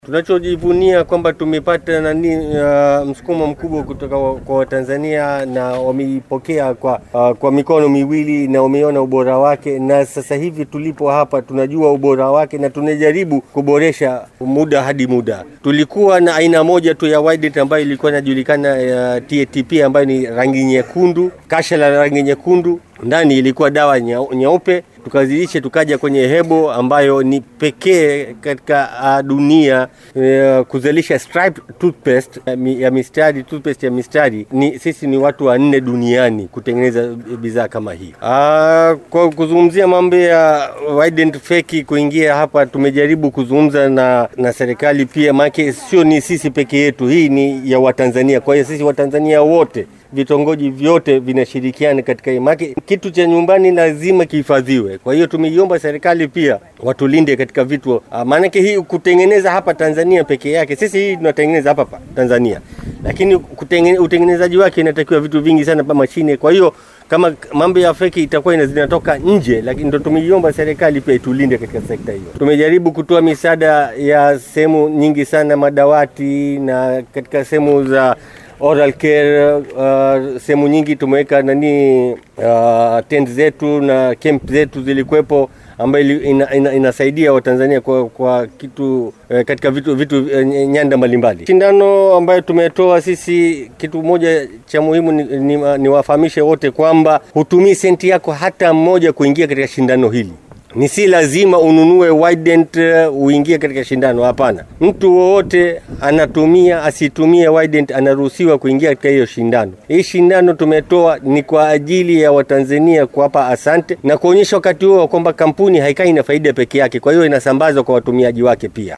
Tunachojivunia kwamba tumepata nani uh, msukumo mkubwa kutoka wa- kwa Watanzania na wameipokea kwa, uh, kwa mikono miwili na wameona ubora wake, na sasa hivi tulipo hapa tunajua ubora wake na tunajaribu kuboresha muda hadi muda. Tulikuwa na aina moja tu ya Widet ambayo ilikuwa inajulikana ya TATP ambayo ni rangi nyekundu, kasha la rangi nyekundu, ndani ilikuwa dawa nyeu- nyeupe tukazidisha tukaja kwenye hebo ambayo ni pekee katika uh, dunia uh, kuzalisha striped toothpaste ya mi- ya mistari toothpaste ya mistari ni sisi ni watu wanne duniani kutengeneza bidhaa kama hii. Uh, kwa kuzungumzia mambo ya Wident feki kuingia hapa, tumejaribu kuzungumza na, na serikali pia, maana sio ni sisi peke yetu, hii ni ya Watanzania. Kwa hiyo sisi Watanzania wote vitongoji vyote vinashirikiana katika hii. Maana kitu cha nyumbani lazima kihifadhiwe. Kwa hiyo tumeiomba serikali pia watulinde katika vitu, ah, maanake hii kutengeneza hapa Tanzania peke yake, sisi hii tunatengeneza hapa pa Tanzania, lakini kutengene, utengenezaji wake inatakiwa vitu vingi sana pa mashine. Kwa hiyo kama mambo ya feki itakuwa ina- zinatoka nje, lakini ndo tumeiomba serikali pia itulinde katika sekta hiyo. Tumejaribu kutoa misaada ya sehemu nyingi sana, madawati na katika sehemu za oral care uh, sehemu nyingi tumeweka nani uh, tent zetu na camp zetu zilikuwepo ambayo ili- ina, ina, inasaidia Watanzania kwa, kwa kitu eh, katika vitu, vitu eh, nyanda mbalimbali. Shindano ambayo tumetoa sisi, kitu moja cha muhimu ni, ni, ni wafahamishe wote kwamba hutumii senti yako hata mmoja kuingia katika shindano hili ni si lazima ununue Wident uh, uingie katika shindano. Hapana, mtu wowote anatumia asitumie Wident anaruhusiwa kuingia katika hiyo shindano. Hii shindano tumetoa ni kwa ajili ya Watanzania kuwapa asante na kuonyesha wakati huo kwamba kampuni haikai na faida peke yake, kwa hiyo inasambazwa kwa watumiaji wake pia.